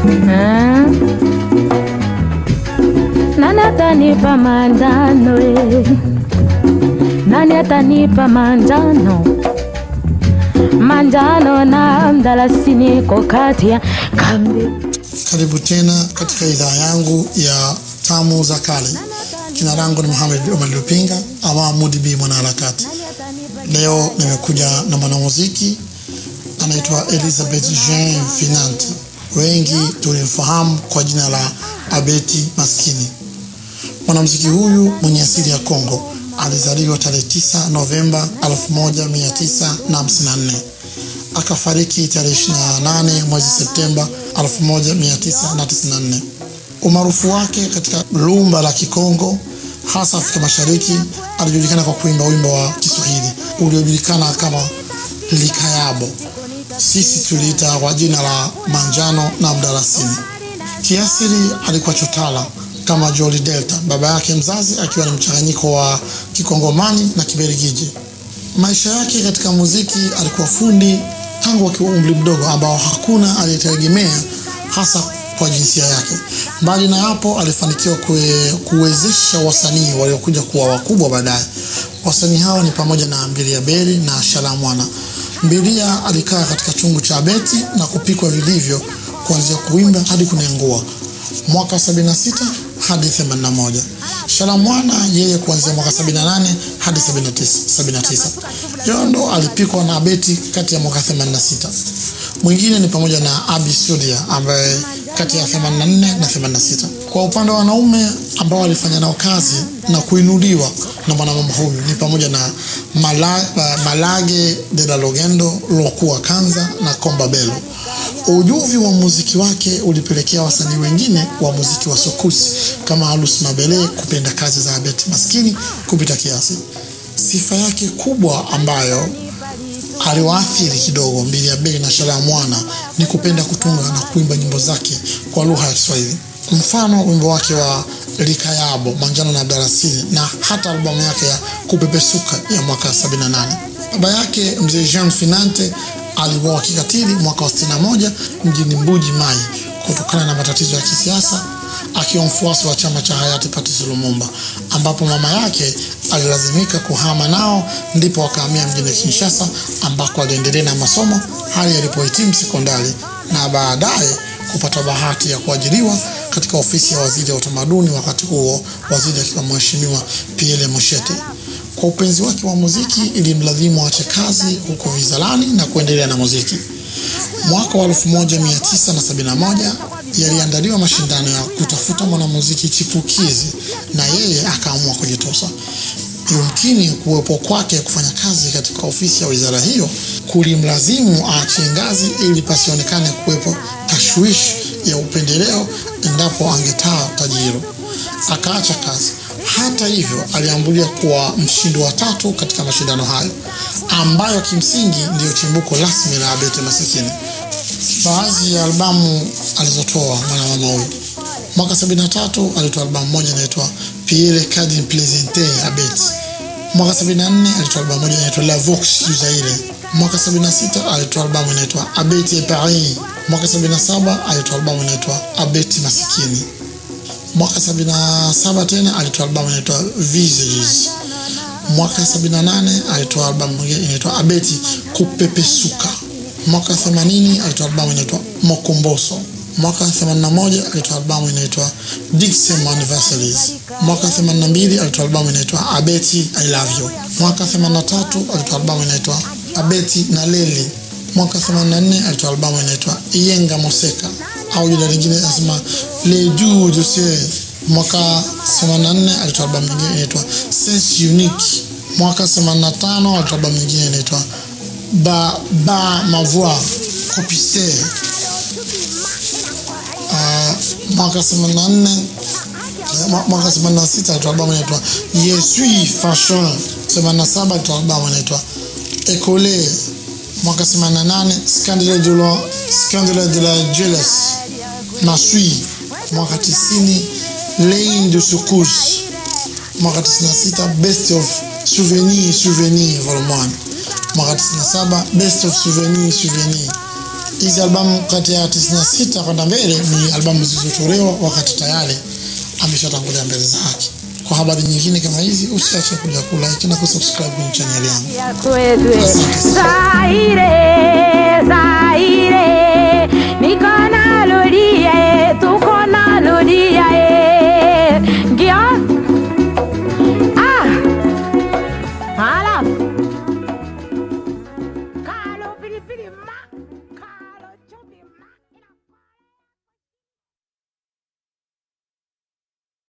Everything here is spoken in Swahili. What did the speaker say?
Ah. Nani atanipa manjano eh? Nani atanipa manjano manjano na mdalasini kokati ya kambi Karibu tena katika idhaa yangu ya tamu za kale. Jina langu ni Mohamed Omar Lupinga ama Mudi B mwanaharakati. Leo nimekuja na mwanamuziki anaitwa Elizabeth Jean Finante, wengi tulimfahamu kwa jina la Abeti Maskini. Mwanamuziki huyu mwenye asili ya Kongo alizaliwa tarehe 9 Novemba 1954 akafariki tarehe 28 mwezi Septemba 1994. Umaarufu wake katika lumba la Kikongo hasa Afrika Mashariki, alijulikana kwa kuimba wimbo wa Kiswahili uliojulikana kama Likayabo, sisi tuliita kwa jina la manjano na mdalasini. Kiasili alikuwa chotala kama Joli Delta, baba yake mzazi akiwa ni mchanganyiko wa Kikongomani na Kiberigiji. Maisha yake katika muziki, alikuwa fundi tangu akiwa umri mdogo ambao hakuna aliyetegemea hasa kwa jinsia yake. Mbali na hapo, alifanikiwa kue, kuwezesha wasanii waliokuja kuwa wakubwa baadaye. Wasanii hao ni pamoja na Mbilia Beri na Shalamwana. Mbilia alikaa katika chungu cha Beti na kupikwa vilivyo kuanzia kuimba hadi kunengua mwaka 76 hadi 81. Shalamwana yeye kuanzia mwaka 78 hadi 79. Yondo alipikwa na Beti kati ya mwaka 86. Mwingine ni pamoja na Abi Sudia ambaye kati ya 84 na 86. Kwa upande wa wanaume ambao walifanya nao kazi na kuinuliwa na mwanamama huyu ni pamoja na Mala, Malage de la Logendo, Lokua Kanza na Komba Belo. Ujuvi wa muziki wake ulipelekea wasanii wengine wa muziki wa sokusi kama Alus Mabele kupenda kazi za Abeti Maskini kupita kiasi. Sifa yake kubwa ambayo aliwaathiri kidogo Mbilia Beli na Shalamwana ni kupenda kutunga na kuimba nyimbo zake kwa lugha ya Kiswahili. Mfano wimbo wake wa Likayabo, Manjano na Mdalasini na hata albamu yake ya Kupepesuka ya mwaka 78. Baba yake mzee Jean Finante aliuawa kikatili mwaka wa 61 mjini Mbuji Mai kutokana na matatizo ya kisiasa akiwa mfuasi wa chama cha hayati Patrice Lumumba, ambapo mama yake alilazimika kuhama nao, ndipo wakahamia mjini Kinshasa ambako aliendelea na masomo hadi alipohitimu sekondari na baadaye kupata bahati ya kuajiriwa katika ofisi ya waziri wa utamaduni, wakati huo waziri akiwa mheshimiwa Pierre Moshete. Kwa upenzi wake wa muziki ilimlazimu aache kazi huko Vizalani na kuendelea na muziki. Mwaka wa 1971 yaliandaliwa mashindano ya kutafuta mwanamuziki chipukizi na yeye akaamua kujitosa. Yumkini kuwepo kwake kufanya kazi katika ofisi ya wizara hiyo kulimlazimu aachie ngazi ili pasionekane kuwepo tashwishi ya upendeleo endapo angetaa tajiro. Akaacha kazi. Hata hivyo, aliambulia kuwa mshindi wa tatu katika mashindano hayo ambayo kimsingi ndiyo chimbuko rasmi la Abeti Masikini. Baadhi ya albamu alizotoa mwanamama huyu, mwaka 73 alitoa albamu moja inaitwa Pierre Cardin Plaisante Abeti. Mwaka 74 alitoa albamu moja inaitwa La Vox du Zaire. Mwaka 76 alitoa albamu inaitwa Abeti et Paris. Mwaka 77 alitoa albamu inaitwa Abeti Masikini. Mwaka 77 tena alitoa albamu inaitwa Visages. Mwaka 78 alitoa albamu nyingine inaitwa Abeti Kupepesuka. Mwaka 80 alitoa albamu inaitwa Mokomboso. Mwaka 81 alitoa albamu inaitwa Dixem Anniversaries. Mwaka 82 alitoa albamu inaitwa Abeti I Love You. Mwaka 83 alitoa albamu inaitwa Abeti na Leli. Mwaka 84 alitoa albamu inaitwa Iyenga Moseka au jina lingine nasema Le Jour de Ciel. Mwaka 84 alitoa albamu nyingine inaitwa Sense Unique. Mwaka 85 alitoa albamu nyingine inaitwa Ba Ba Ma Voix Copister. Uh, mwaka 84 mwaka 86 alitoa albamu inaitwa Je suis fashion. 87 alitoa albamu inaitwa École. Mwaka 88 Scandale de la Scandale de la Jealous. Masui. Mwaka 90 Lane de Secousse. Mwaka 96 Best of Souvenir Souvenir Volume 1. Mwaka 97 Best of Souvenir Souvenir. hizi albamu kati ya 96 kwenda mbele ni albamu zilizotolewa wakati tayari ameshatangulia mbele za haki. Kwa habari nyingine kama hizi, usiache kuja kulike na kusubscribe kwenye channel yangu. kwetwe zaire